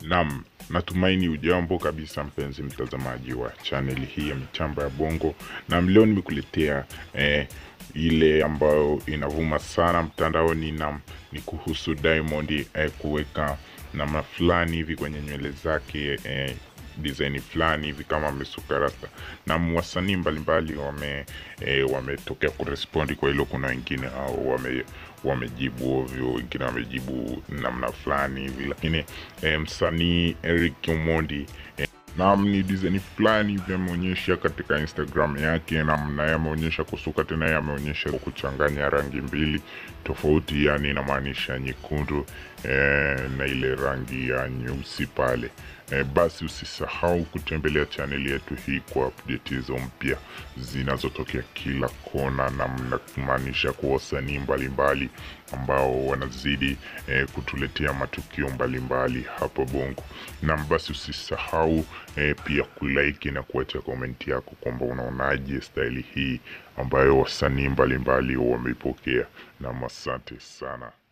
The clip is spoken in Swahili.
Naam, natumaini ujambo kabisa mpenzi mtazamaji wa chaneli hii ya michamba ya bongo. Naam, leo nimekuletea eh, ile ambayo inavuma sana mtandaoni na ni kuhusu Diamond eh, kuweka namna fulani hivi kwenye nywele zake eh, design fulani hivi kama amesuka rasta na wasanii mbalimbali wame eh, wametokea kurespondi kwa hilo. Kuna wengine au wame wamejibu ovyo, wengine wamejibu namna fulani hivi, lakini eh, msanii Eric Omondi eh, Naam, ni design fulani hivi ameonyesha katika Instagram yake, na naye ameonyesha kusuka tena, yeye ameonyesha kuchanganya rangi mbili tofauti, yani inamaanisha nyekundu eh, na ile rangi ya nyeusi pale. Eh, basi usisahau kutembelea chaneli yetu hii kwa update hizo mpya zinazotokea kila kona, na mnamaanisha kwa wasanii mbalimbali ambao wanazidi eh, kutuletea matukio mbalimbali hapo Bongo. Na basi usisahau eh, pia kulike na kuacha komenti yako kwamba unaonaje staili hii ambayo wasanii mbalimbali wameipokea. Na asante sana.